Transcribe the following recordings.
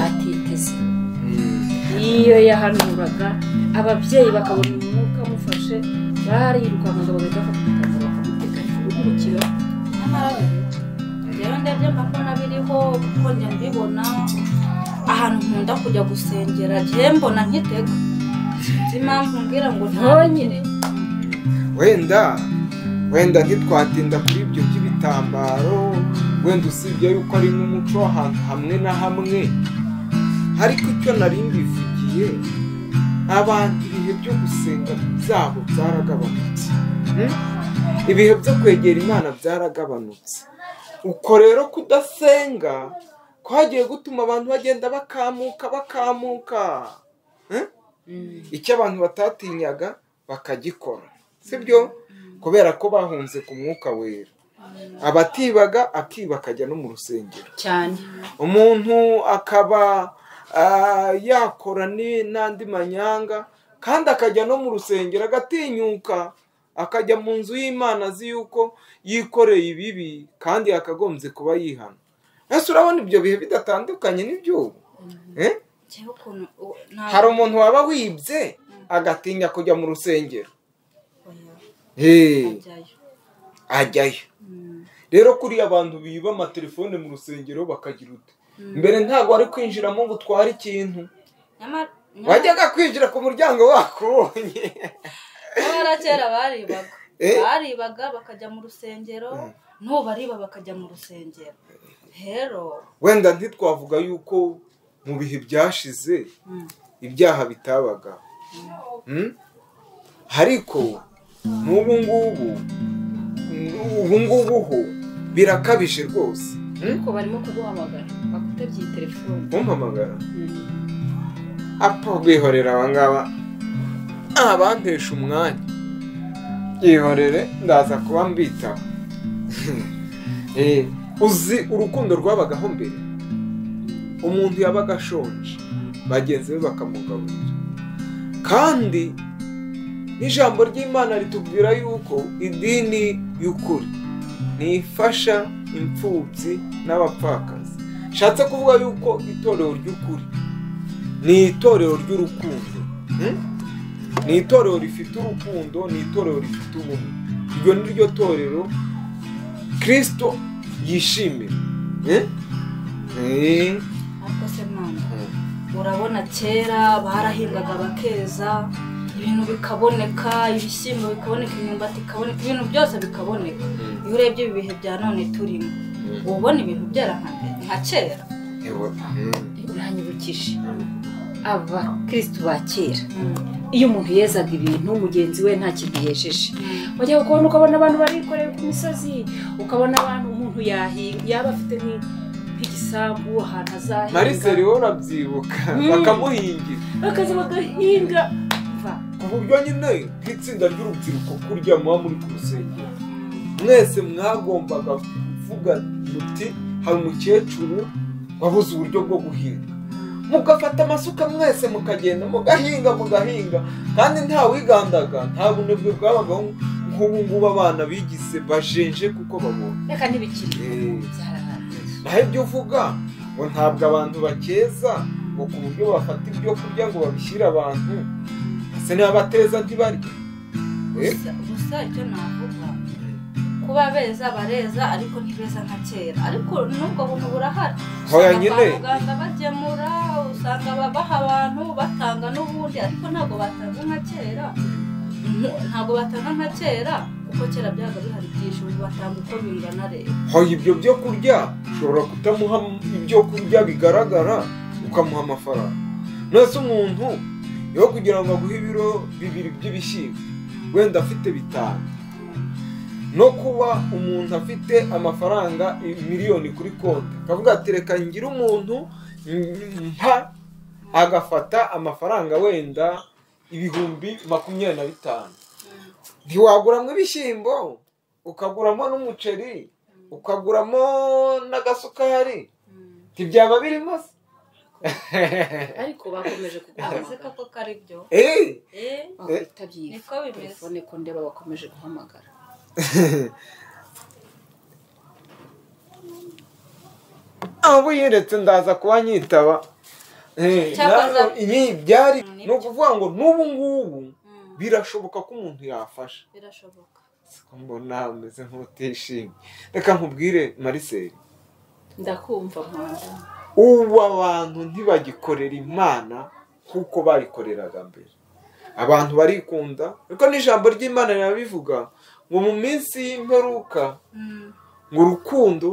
atiteze iyo yahanuraga ababyeyi bakabona umwuka amufashe barirukankaga bagahita bafata akazi bakamutega gukurikira nyamara rero ndebye mbona biriho kuko njya mbibona ahantu nkunda kujya gusengera njye mbona nkitega sinzi impamvu mbwira ngo Ntonyine. wenda wenda ntitwatinda kuri ibyo by'ibitambaro wenda usibye yuko ari n'umuco w'ahantu hamwe na hamwe ariko icyo nari mbivugiye abantu ibihe byo gusenga byabo byaragabanutse Hmm? ibihe byo kwegera imana byaragabanutse uko rero kudasenga kwagiye gutuma abantu bagenda bakamuka bakamuka Hmm? icyo abantu batatinyaga bakagikora sibyo kubera ko bahunze ku mwuka wera abatibaga akiba akajya no mu rusengero cyane umuntu akaba ah, yakora ni- n'andi manyanga kandi akajya no mu rusengero agatinyuka akajya mu nzu y'imana azi yuko yikoreye ibibi kandi yakagombye kuba yihana ese urabona ibyo bihe bidatandukanye n'iby'ubu Eh? njyewe ukuntu u- ntabwo- hari umuntu waba wibye agatinya kujya mu rusengero Oya, Hey, ajyayo. ajyayo Mm. rero kuriya abantu biba amatelefone mu rusengero bakagira uti mbere ntabwo wari kwinjiramo ngo utware ikintu Nyamara- nyamara- wajyaga kwinjira ku muryango wakubonye nyamara kera baribaga Eh? baribaga bakajya mu rusengero n'ubu bariba bakajya mu rusengero rero wenda ntitwavuga yuko mu bihe byashize mm, ibyaha bitabaga Hmm? ariko n'ubu ngubu ubu ngubu ho birakabije rwose Hmm? ariko barimo kuguhamagara bakutabye iyi telefone kumpamagara Mm. apfa bihorera abangaba abantesha umwanya yihorere ndaza kuba mbitaho Eh, uzi urukundo rwabagaho mbere umuntu yabaga ashonje bagenzi be bakamugaburira kandi n'ijambo ry'imana ritubwira yuko idini y'ukuri ntifasha imfubyi n'abapfakazi nshatse kuvuga yuko itorero ry'ukuri ni itorero ry'urukundo Hmm? ni itorero rifite urukundo ni itorero rifite ubumwe iryo ni ryo torero kirisito yishimira Eh? Eh. ariko se mwana urabona kera barahingaga bakeza ibintu bikaboneka ibishyimbo bikaboneka imyumbati ikaboneka ibintu byose bikaboneka iyo urebye ibi bihe bya none turimo uba ubona ibintu byera nka mbere, nka kera Ewa. uranyibukije abakirisitu ba kera Mm. iyo umuntu yezaga ibintu mugenzi we nta kintu yejeje Mm. wajyaga kubona ukabona abantu barikoreye ku misozi ukabona abantu umuntu yahinga yaba afite nk- nk'igisambu ahantu azahinga mariseri wowe urabyibuka Mm. bakamuhingira bakaza bagahinga Umva, ku buryo nyine nk'itsinda ry'urubyiruko kurya muba muri ku rusengero mwese mwagombaga kuvuga muti hari umukecuru wabuze uburyo bwo guhinga mugafata amasuka mwese mukagenda mugahinga mugahinga kandi nta wigandaga nta bunebwe bwabagaho nk'ubu ngubu abana bigize bajenje kuko babona reka ntibikiri byararangiye naho ibyo uvuga ngo ntabwo abantu bakeza ngo ku buryo bafata ibyo kurya ngo babishyire abantu ese n'abateza ntibarya Eh? gusa gusa icyo navuga kuba beza bareza ariko ntibeza nka kera ariko n'ubwo buntu burahari Hoya Usanga nyine. kwa muganga bagemura usanga babaha abantu batanga n'ubundi ariko ntabwo batanga nka kera Nta- ntabwo batanga nka kera kuko kera byabaga bihari byinshi ubu batanga uko bingana rero hoya ibyo byo kurya ushobora kutamuha ibyo kurya bigaragara ukamuha amafaranga nose umuntu yo kugira ngo aguhe ibiro bibiri by'ibishyimbo wenda afite bitanu no kuba umuntu afite amafaranga miliyoni kuri konti akavuga ati reka ngire umuntu mpa agafata amafaranga wenda ibihumbi makumyabiri na bitanu ntiwaguramo ibishyimbo ukaguramo n'umuceri ukaguramo n'agasukari ntibyaba birimo se ariko bakomeje ntabwo kuguhamagara koko kari byo Eh, Eh, bakwitabye iyi Niko bimeze. telefone ko ndeba bakomeje guhamagara abo yeretse ndaza kuba nyitaba Cyakora- iyi byari Mm, ni ukuvuga ngo n'ubu ngubu Mm, birashoboka ko umuntu yafasha birashoboka Siko mbona umeze nk'utishimye reka nkubwire mariseri ndakumva mpanda ubu abantu ntibagikorera imana nk'uko bayikoreraga mbere abantu barikunda ariko n'ijambo ry'imana rirabivuga ngo mu minsi y'imperuka Mm, ngo urukundo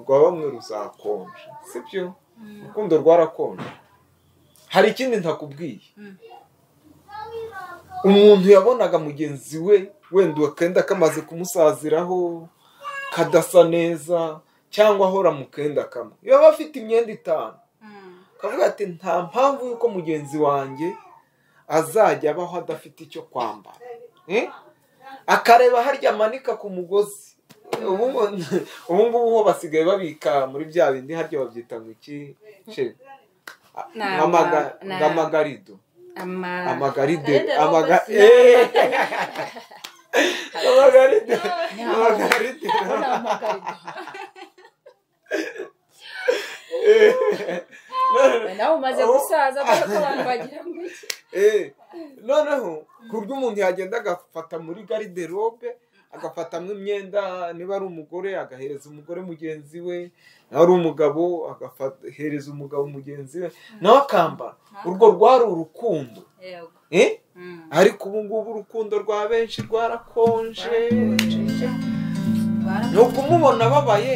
rwa bamwe ruzakonja sibyo mm, urukundo rwarakonje hari ikindi ntakubwiye mm, umuntu yabonaga mugenzi we wenda akenda kamaze kumusaziraho kadasa neza cyangwa ahora mu kenda kamwe yaba afite imyenda itanu mm, akavuga ati nta mpamvu y'uko mugenzi wanjye azajya abaho adafite icyo kwambara Eh? akareba harya amanika ku mugozi ubu ubu ngubu ho basigaye babika muri bya bindi harya babyita ngo iki Che. Ni Nk'amaga- ama- ni- nk'amagarido ama amagaride Amagaride amaga robot. Eh. amagaride amagaride Eh. Noneho- nawe umaze gusaza dore ko abantu bagira ngo iki eh. noneho ku buryo umuntu yagenda agafata muri garide robe agafatamo imyenda niba ari umugore agahereza umugore mugenzi we nawe ari umugabo agahereza umugabo mugenzi we nawe akambara urwo rwari urukundo yego eh? Mm. ariko ubu ngubu urukundo rwa benshi rwarakonje Bara- ni ukumubona ababaye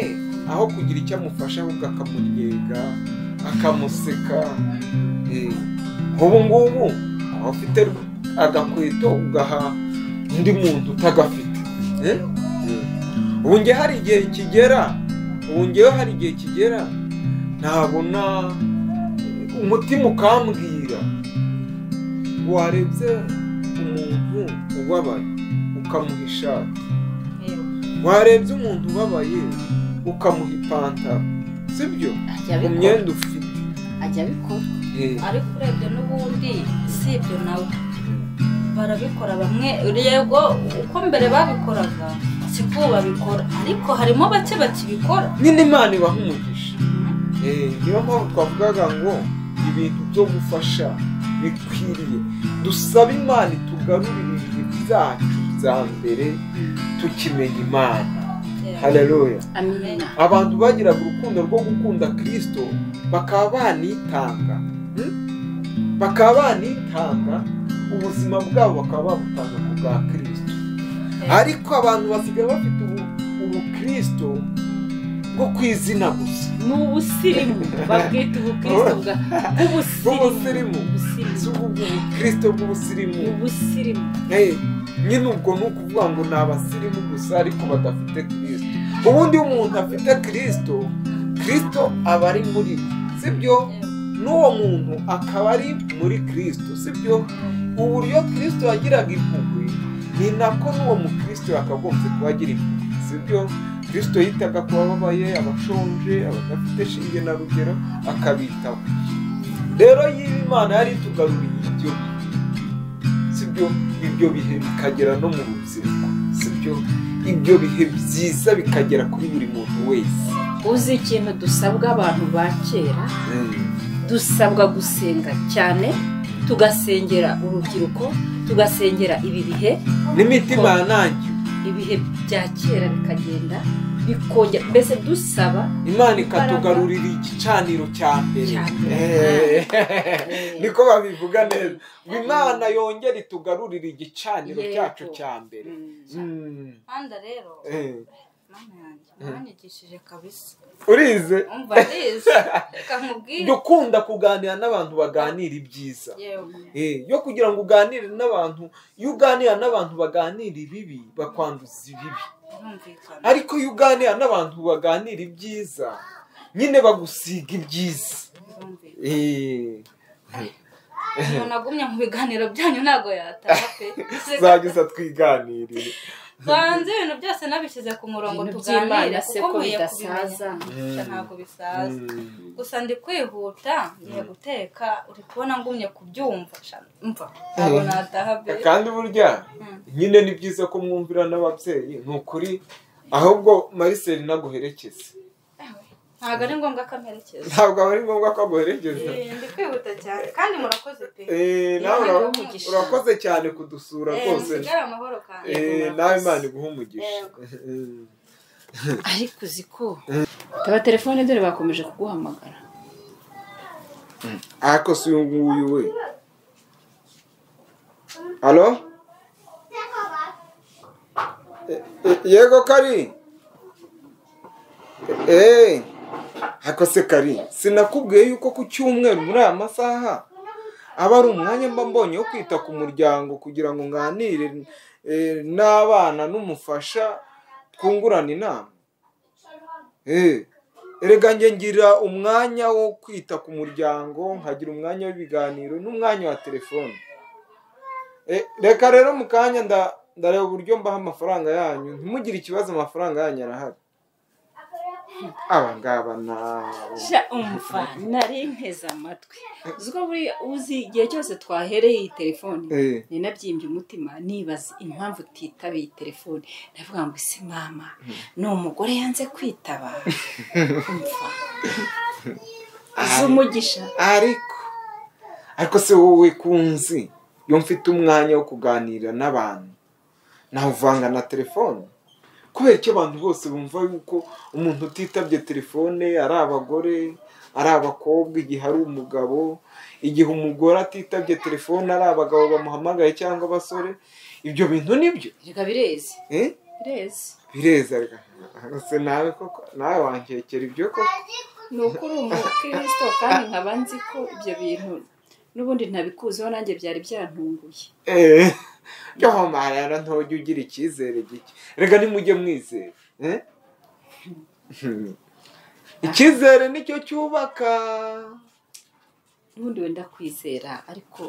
aho kugira icyo amufasha ahubwo akamunyega akamuseka Eh, ubu ngubu aba afite agakweto ugaha undi muntu utagafite Eh? Eh. ubu njye hari igihe kigera ubu njyewe hari igihe kigera ntabona umutima ukambwira warebye umuntu ubabaye ukamuha ishati yego. warebye umuntu ubabaye ukamuha ipantaro sibyo Ajya ku abikora. myenda ufite Ajya abikora Eh, ariko urebye n'ubundi si ibyo nawe barabikora bamwe yego uko mbere babikoraga siko ubu babikora ariko harimo bake bakibikora nyine imana ibaha umugisha Eh, niyo mpamvu twavugaga ngo ibintu byo gufasha bikwiriye dusaba imana itugarurire ibihe byacu bya mbere tukimenya imana haleluya amina abantu bagiraga urukundo rwo gukunda kirisito bakaba banitanga hmm? bakaba banitanga ubuzima bwabo bakaba babutanga ku bwa kirisito ariko abantu basigaye bafite ubu- ubukirisito bwo ku izina gusa ni ubusirimu babwita ubukristo bwa bw'ubusirimu Bw'ubusirimu. si ubusirimu ubwo bukirisito bw'ubusirimu ubusirimu Eh, nyine ubwo ni ukuvuga ngo ni abasirimu gusa ariko badafite kirisito ubundi iyo umuntu afite kirisito kirisito aba ari muri we sibyo n'uwo muntu akaba ari muri kirisito sibyo uburyo kirisito yagiraga impuhwe ni nako n'uwo mukirisito yakagombye kuba agira impuhwe sibyo kirisito yitaga ku bababaye abashonje abadafite shinge na rugero akabitaho rero yiba imana yari itugaruriye ibyo sibyo ibyo bihe bikagera no mu rubyiruko sibyo ibyo bihe byiza bikagera kuri buri muntu wese uzi ikintu dusabwa abantu ba kera dusabwa gusenga cyane tugasengera urubyiruko tugasengera ibi bihe n'imitima yanangiwe ibihe bya kera bikagenda bikongera mbese dusaba imana ikatugarurira igicaniro cya mbere Cya mbere. Eh, eh, niko babivuga neza ngo imana yongere itugarurire igicaniro Yego. cyacu cya mbere mm, Mm, manda rero eh. mama yanjye mwanyigishije kabisa urize umva arizi reka nkubwire jya ukunda kuganira n'abantu baganira ibyiza yego Eh, yo kugira ngo uganire n'abantu iyo uganira n'abantu baganira ibibi bakwanduza ibibi birumvikana ariko iyo uganira n'abantu baganira ibyiza nyine bagusiga ibyiza birumvikana Eh, umuntu agumye mu biganiro byanyu ntabwo yataha pe zagize twiganirire banze ibintu byose nabishyize ku murongo Ibintu by'Imana tuganira se kuko ko nkwiye bidasaza? kubimenya ntabwo bisaza Mm. gusa ndi kwihuta ngiye guteka uri kubona ngumye kubyumva sha, mva ntabwo Eh. nataha pe kandi burya Mm. nyine ni byiza ko mwumvira n'ababyeyi ni ukuri ahubwo mariseli naguherekeze ntabwo ari ngombwa ko amperekeza ntabwo aba ari ngombwa ko aguherekeza Eh, ndi kwihuta cyane kandi murakoze pe Eh, nawe Imana iguhe ura- umugisha. urakoze cyane kudusura Eh, rwose musigare amahoro kandi Eh, murakoze. nawe imana iguha umugisha Yego. Eh, ariko uzi ko taba telefone dore bakomeje kuguhamagara ariko si uyu nguyu we halo Eh, eh, yego kari eee ariko se kari sinakubwiye yuko ku cyumweru muri aya masaha aba ari umwanya mba mbonye wo kwita ku muryango kugira ngo nganire eh, n'abana n'umufasha twungurana inama Eh, erega njye ngira umwanya wo kwita ku muryango nkagira umwanya w'ibiganiro n'umwanya wa telefone Eh, reka rero mu kanya nda- ndareba uburyo mbaha amafaranga yanyu ntimugire ikibazo amafaranga yanyu arahari aba ngaba nabo sha umva nari nteze amatwi uzi ko buriya uzi igihe cyose twahereye iyi telefone Eh, ninabyimbye umutima nibaza impamvu utitabiye telefone ndavuga ngo isi mama ni umugore yanze kwitaba umva uzi umugisha ariko ariko se wowe kunzi iyo mfite umwanya wo kuganira n'abantu ntawuvanga na telefone kubera icyo abantu bose bumva yuko umuntu utitabye telefone ari abagore ari abakobwa igihe ari umugabo igihe umugore atitabye telefone ari abagabo bamuhamagaye cyangwa abasore ibyo bintu nibyo reka birezi eh? birezi bireza rega. se nawe koko nawe wankekera ibyo koko ni uko uri umukristo kandi nkaba nzi ko ibyo bintu n'ubundi ntabikuzeho nanjye byari byantunguye eee yoho marara ntojya ugira icyizere gike reka nimujye mwizera eh? icyizere nicyo cyubaka n'ubundi wenda kwizera ariko